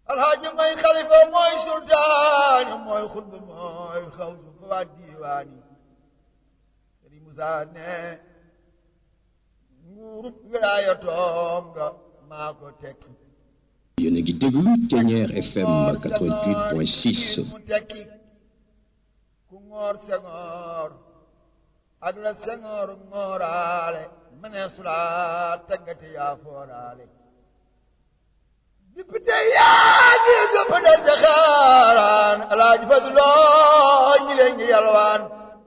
alxaaji mooy xalifa mooy sultaani mooy xutba mooy xawsu fa waa diiwaani Sëriñ Musaa ne nguurub wilaayatoom nga maa ko tekki yéen a ngi déglu Thiéniere FM 88.6 mu tekki ku ngoor sengoor ak la sengoor ngooraale mënee sulaa taggate yaa fooraale député yaa ngi député sa xaaraan alaaji Fadloo ñi leen ngi yalwaan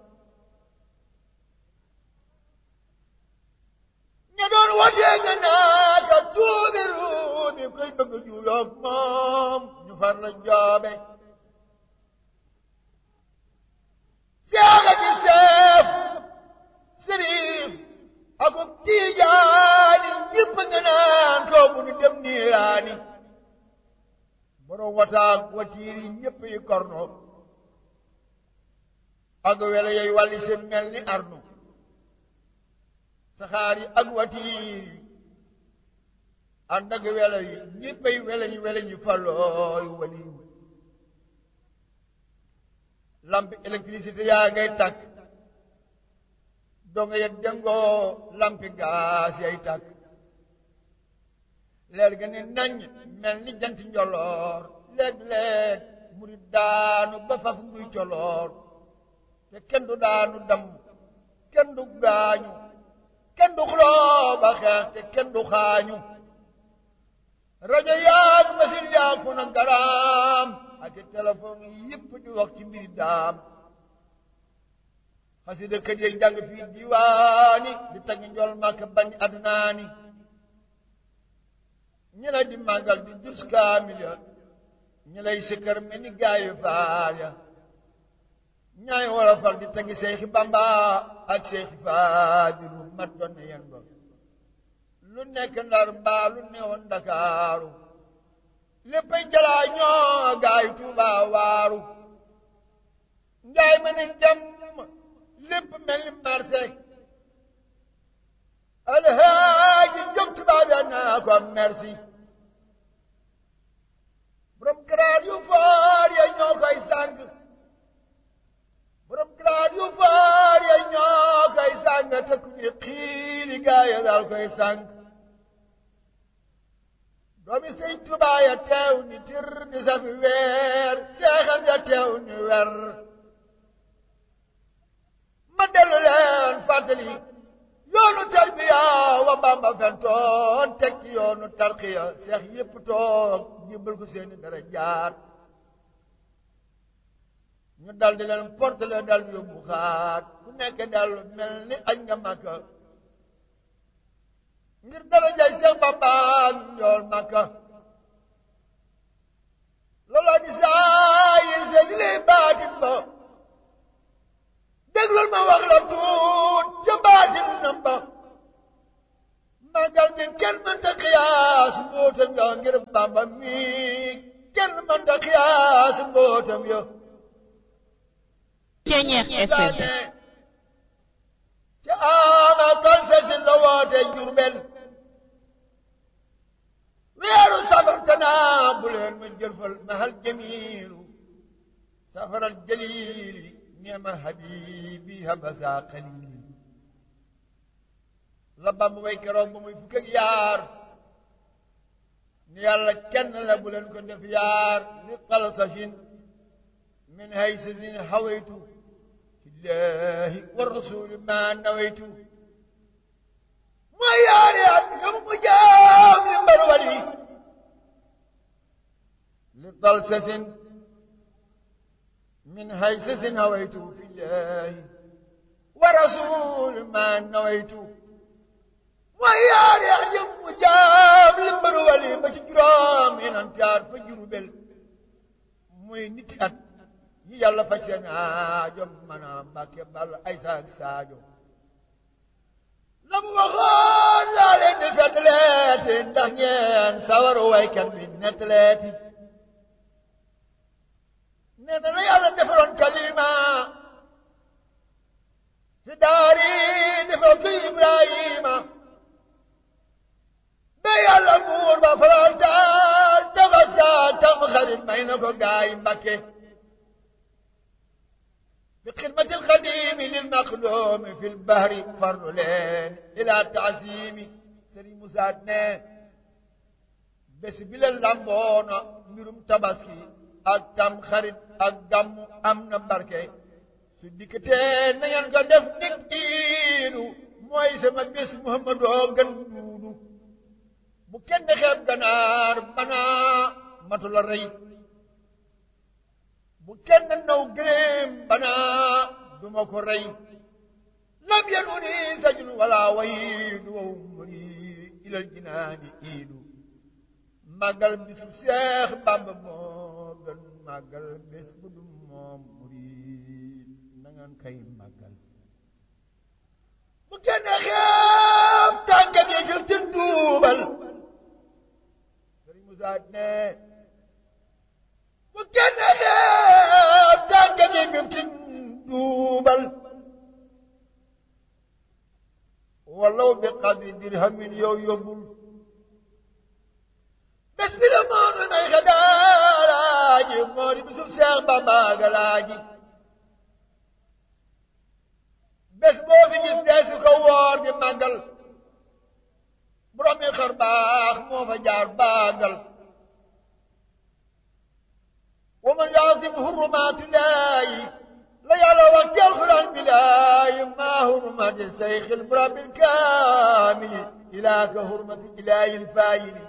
ña doon watee nga naata tuubi ruubi koy bëgg juuyoog moom ñu far la joobe seexa ki seef sëriif akub tiijaani ñëpp nga naan toogu nu dem niiraani borom wataak watiir yi ñëpp yi korno ak wele yooyu wàlli seen mel ni arnu saxaar yi ak watiir yi ànd ak wele yi ñëppay wele yi wele yi falooy waliw lampi électricité yaa ngay tàkk donga ya dengoo lampi gaas yay tàkk leer ga ne nañ mel ni jant njoloor léeg-léeg murit daanu ba faf nguy coloor te kenn du daanu dam kenn du gaañu kenn du xuloo ba xeex te kenn du xaañu rajo yaag machine yaag fu na garaam ak téléphone yi yëpp di wax ci mbiri daam xasida kër yi jàng fii diwaani di tagg njol màkk bañ adnaani ñi lay di màggal di jus kaamil ya ñi lay sikkar mel ni gaayu faal ya ñaay wolofal di tagg seexi bamba ak seexi faadilu mat doon na yen ba lu nekk ndar mbaa lu newoon ndakaaru léppay jalaa ñoo gaay tuuba waaru ngaay ma ne dem lépp mel ni marché alhaaji jóg tubaab ya naa ko merci borom grade yu foor ya ñoo koy sàng borom grade yu foor ya ñoo koy sàng te ku ñu xiili gaay ya daal koy sàng doomi sëñ Tuubaa ya teew ni tir di safi weer seexam ya teew ni wer ma dellu leen fàttali yoonu tarbiya wa Bamba fentoon tekki yoonu tarqiya seex yépp toog jébbal ko seeni dara jaat ñu dal di leen portele dal di yóbbu xaat ku nekk dal mel ni añ nga Makka ngir dara jay seex Bamba ak njool Makka looloo di saayir se di lay baatin ba déglul ma wax la tuut ca baatin nam ba màggal gi kenn mënta xiyaas mbootam yo ngir Bamba mi kenn mënta xiyaas mbootam yo Thiéniere FM ca ama kan sesin la woote Jurbel weeru safar tanaa bu leen ma jëlfal mahal jamiilu safaral jaliili neema habibi habasa xalili la Bamba way keroog ba muy fukk ak yaar ni yàlla kenn la bu leen ko def yaar li xalsafin min haysasin hawaytu fillahi wa rasuli ma nawaytu mooy yaari at nga mu jaam li mbar wali li xalsasin من هيسس هويت في الله ورسول ما نويت ويا يعجب مجاب لمبرولي بجرام إن أنت عارف جربل muy nit at yi yàlla faj seen aajo mën a mbàkke bal ay saak saajo la mu waxoon laa leen di fettaleeti ndax ngeen sawaru waykat bi nettaleeti nee na la yàlla defaloon kalima fi daari defal ko Ibrahima ba yàlla buur ba farantaal tabasaal tax xarit may na ko gaay Mbakke bi xidmatil xadimi lil maqdoomi fil bahri fardu leen ila taasimi Sëriñ Musaa ne bés bi la lamboona mbirum tabaski ak tam xarit ak gàmmu am na barke su dikkatee na ngeen ko def nig iidu mooy sama bés Muhammadoo gën duudu bu kenn xeeb ganaar banaa matu la rey bu kenn naw gëléem banaa duma ko rey lam yanuni sajun wala wayidu wa umri ilal jinaani iidu màggal bisu Seex Bàmba moo gën màggal bés bu du moom murid na ngeen kay màggal bu kenn xeeb tànka gi fil tin duubal Sëriñ Musaa ne bu kenn xeeb tànka gi fil tin duubal walaw bi qadri dirhamin yow yóbbul bés bi la moonu may xadaalaaji moo di bisub Seex Bamba galaaji bés boo fi gis deesu ko woor di màggal borom yi xar baax moo fa jaar baagal wa man yaasim hurumaatillaahi la yàlla wax ci alxuraan bilaahi maa hurmati sayxil rabbil kaamili ilaa ka hurmati ilaahil faayili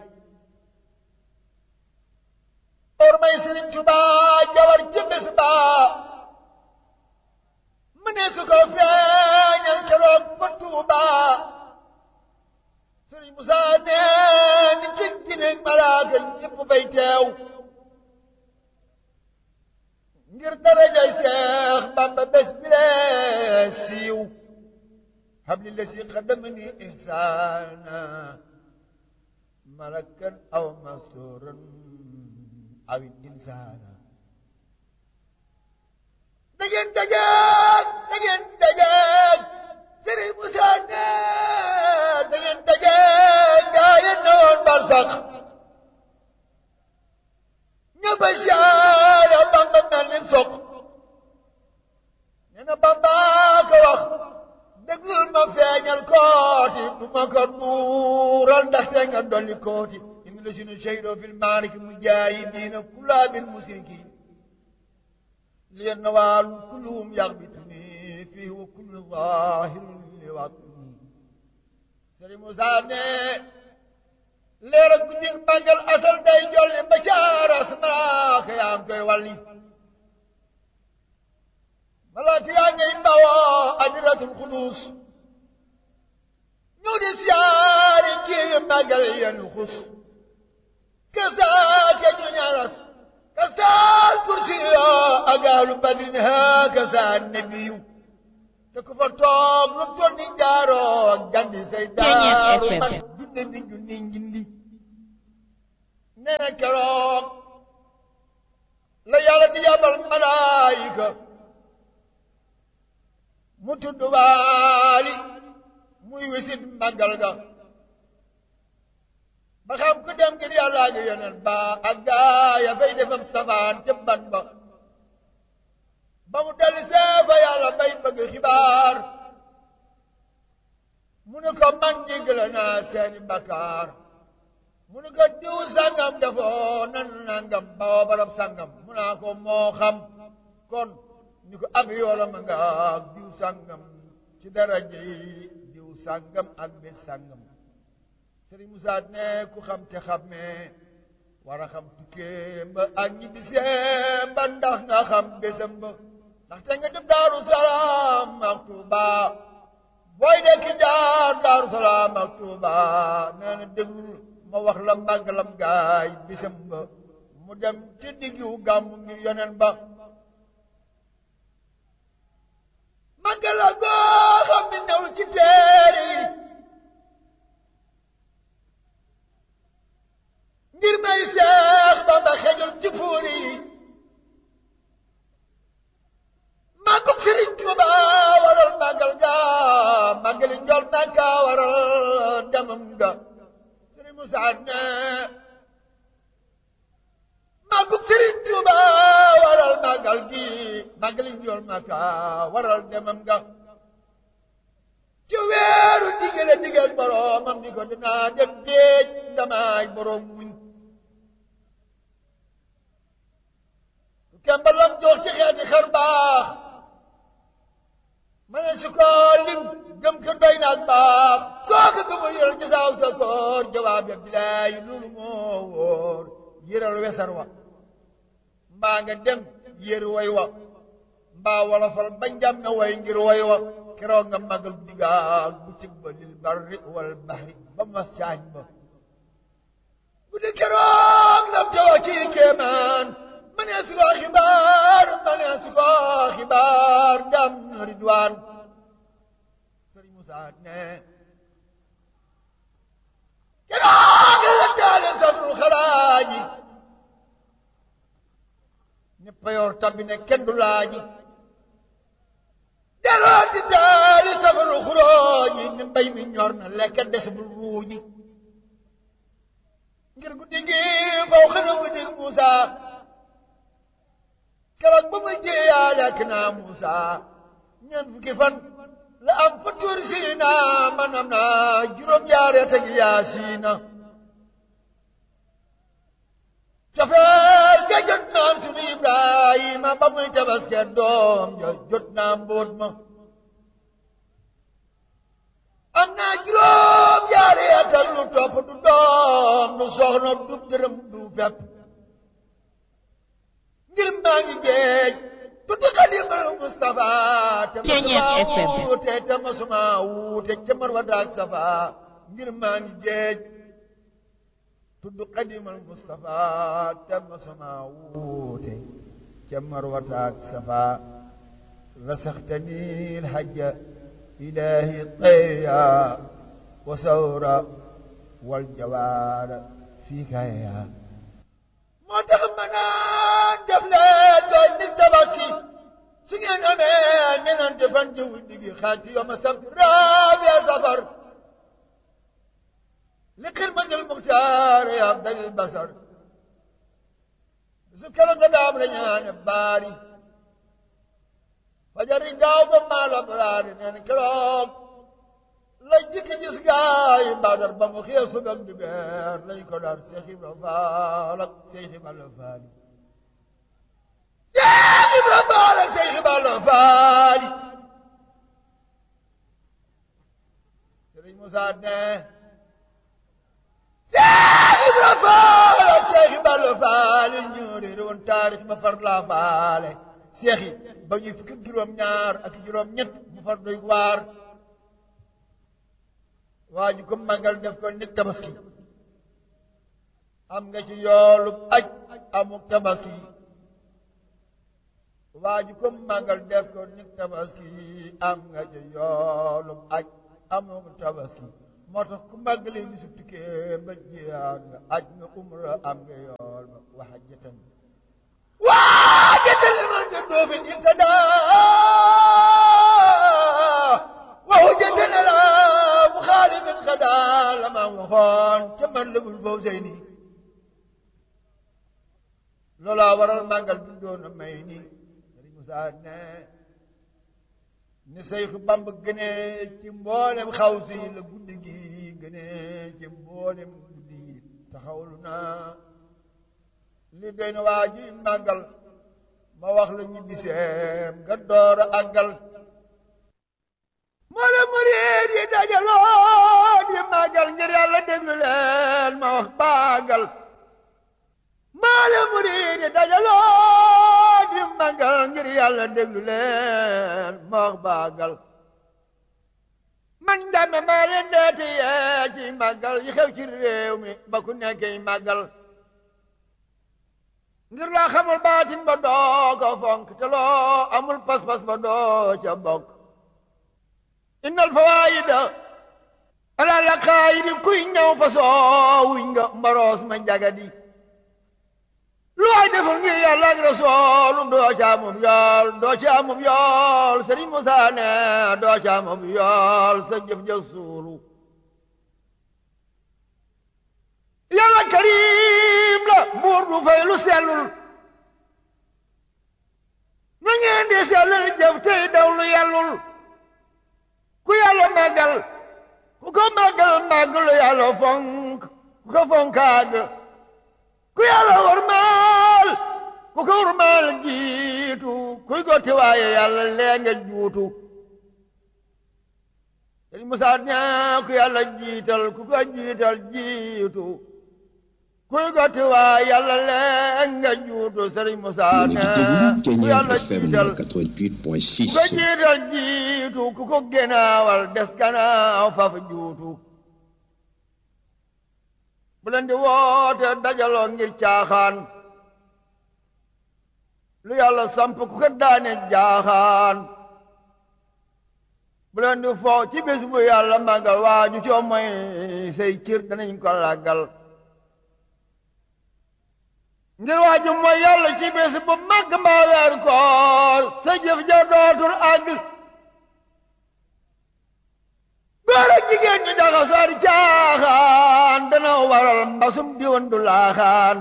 ormay Sëriñ Tuubaa jawar ci bés ba mu ne su ko feeñal keroog fa Tuubaa Sëriñ Musaa nee ni ci gineeg malaaka ñépp bay teew ngir darajay Seex Bamba bés bi lee siiw habli la si xadamani ihsaana malakan aw masturan aw insaana da ngeen dajeeg da ngeen dajeeg Sëriñ Musaa ne da ngeen dajeeg gaa yi newoon barsax ñëpp a siyaare Bamba mel ni soq nee na Bamba ko wax déglul ma feeñal kooti du ma ko duural ndaxte nga dolli kooti إن الذين شهدوا في المعركة مجاهدين كلها بالمشركين لأنوال كلهم يغبطني فيه وكل ظاهر لوطني سري موسى leer ak guddi màggal asal day jolli ba caaras malaaka yaa ngi koy walli malaaka yaa ngay bawoo adiratul xudus ñëw di siyaari kii màggal yenu xus كذاك جنرس كسال كرسي أقال بدر هكذا النبي تكفر توب لطول نجارو جندي سيدارو من جند بي جندي جندي نانا كروك لا يالا دي يابل ملايكة متدوالي muy wisit màggal ga ba xam ku dem ngir yàlla ak yonent ba ak gaa ya fay defam safaan ca ban ba ba mu dellu see fa yàlla bay bëgg xibaar mu ne ko man jéggale naa seeni bakkaar mu ne ko diw sàngam defoo nan nangam bawoo barab sàngam mu naa ko moo xam kon ni ko ab yoola ma nga diw sàngam ci daraja yi diw sàngam ak bés sàngam Sëriñ Musaa ne ku xam te xamee war a xam tukkee ba ak ñibbisee ba ndax nga xam bésam ba ndaxte nga dem Daaru Salaam ak Tuuba booy dekki jaar Daaru Salaam ak Tuuba nee na déglu ma wax la màggalam gaay bésam ba mu dem ci diggu gàmmu ngir yonen ba màggala goo xam ne ñëw ci teere yi ngir may seex Bamba xejul ci fuuri yi màggug Sëriñ Tuuba waral màggal ga màggali njol Makka waral demam ga Sëriñ Musaa ne màggug ni njool maka waral demam nga ci weeru digale digal boroomam ni ko dinaa dem géej ndamaay boroom muñ kembalam jox ci xeeti xar baax ma ne su ko lim gëm ko doy naag baax soo ko gëmul yëral jasaaw sa koor jawaab ya bilaay loolu moo wóor yëral wesar wa mbaa nga dem yër way wa mbaa wala fal ba njam na way ngir way wa keroog nga magal digaag bu cëg ba lil barri wal bahri ba mas caañ ba bu di keroog lam ca wax ci kéemaan ma nee su ko xibaar ma nee su ko xibaar ndam ridwaan sëriñ Musaa ne keroog la daale safru xalaaji ne payoor tabbi ne kenn du laaji delloo di daali safaru xurooji ne mbay mi ñor na lekk des bul ruuji ngir guddi gi faw xana guddi Muusa keroog ba ma jéeyaa lekk naa Muusa ñeent fukki fan la am fa tuur siina manam naa juróom yaare tegi yaa siina cofeel ga jot naam sunu Ibrahima ba muy tabaske doom ja jot naa mbóot ma am naa juróom yaari at ak lu topp du doom du soxna du dërëm du fepp ngir maa ngi géej tuuti xadimal Mustafa te masuma wuute te masuma wuute ca Marwa daak Safa ngir maa ngi géej tudd xadimal Mustafa te masuma wuute ca Marwa daak Safa rasaxtani lhajja ilahi tayya wa sawra wal jawaara fii kaya moo tax ma naan def leen doon nit tabaski su ngeen amee ñeneen fan jiw digi xaaj ci yoma sabt raabiya safar li xidmatil muxtaar ya abdal basar su kala nga daam la ñaane baari fajari gaaw ba maala baraari nee na keroog la jikki gis gaay badar ba mu xëy su ak dibeer lañ ko daan Seex Ibra Faal ak Seex Ibra Faal Seex Ibra Faal ak Seex Ibra Faal Sëriñ Musaa ne Seex Ibra Faal ak Seex Ibra Faal ñoo réere woon taarix ma far laa faale seex yi ba ñuy fukki juróom ñaar ak juróom ñett mu far doy waar waa ju ko màggal def ko nit tabaski am nga ci yoolu aj amuk tabaski waa ju ko màggal def ko nit tabaski am nga ci yoolu aj amuk tabaski moo tax ku màggalee ni su tukkee ba jiyaat nga aj nga umra am nga yool ba waxajatan واجد المنجد في الانتداء وهجة لا مخالف غدا لما وخان تملك الفوزين لولا ورا المانجل بدون ميني سري مساعدنا ni Seex Bamba gënee ci mboolem xawsi la guddi gi gënee ci mboolem guddi yi taxawlu naa li doy na waa ji màggal ma wax la ñibbi seem nga door a àggal moo la murid yi dajaloo di màggal ngir yàlla déglu leen ma wax bàggal moo la murid yi dajaloo di màggal ngir yàlla déglu leen ma wax bàggal man dame maa leen deeti yee ci màggal yi xew ci réew mi ba ku nekkee màggal ngir laa xamul baatin ba doo ko fonk te loo amul pas-pas ba doo ca bokk innal fawaayida ala laqaayidi kuy ñëw fa soowuñ nga mbaroos ma njagadi lu waay deful ngir yàlla ak rasoolu doo ca amum yool doo ca amum yool Sëriñ Musaa ne doo ca amum yool sa jëf ja suulu yàlla karim la buur du fay lu sellul na ngeen di sellal jëf tey daw lu yàllul ku yàlla màggal ku ko màggal màggalu yàlla fonk ku ko fonkaag ku yàlla warmaal ku ko warmaal jiitu kuy gotti waaye yàlla lee nga juutu sëriñ Musaa ñaa ku yàlla jiital ku ko jiital jiitu kuy gotti waaye yàlla lee nga juutu sëriñ Musaa yéen a ngi ñaa déglu ku Thiéniere yàlla FM jiital 88.6 ku ko jiital jiitu ku ko génnaawal des gannaaw faf juutu bu leen di woote dajaloo ngir caaxaan lu yàlla samp ku ko daane jaaxaan bu leen di foo ci bés bu yàlla màggal waaju coo mooy say cir danañ ko làggal ngir waaju mooy yàlla ci bés bu màgg mbaa weer koor sa jëf ja dootul àgg góor ak jigéen ñi daxa sar caaxaan dana waral mbasum diwan du laaxaan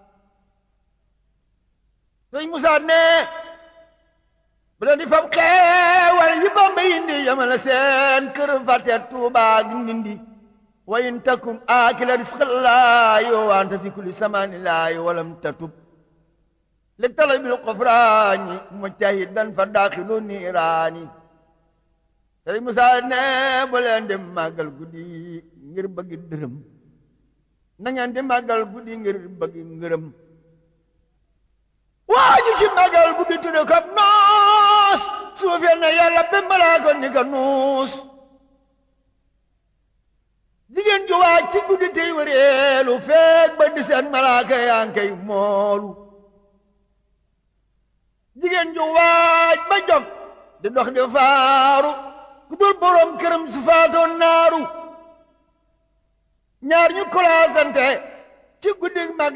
sëñ Musaa ne bu leen di fab xeewal yi Bamba indi yamale seen kër fàtte Tuubaa ak Ndindi wa in takum aakila risqallaahi wa anta fi kulli samaani laahi walam tatub li talabil qufraani mujtahidan fa daaxilu niiraani sëriñ Musaa ne bu leen di màggal guddi ngir bëgg dërëm na ngeen di màggal guddi ngir bëgg ngërëm waa ji ci màggal guddi tudde ko noos suufee na yàlla ba malaa ko ni ko nuus jigéen ju waaj ci guddi tey wëreelu feeg ba di seen malaaka yaa ngi koy moolu jigéen ju waaj ba jog di dox di faaru ku dul borom këram su faatoon naaru ñaar ñu kolaasante ci guddi mag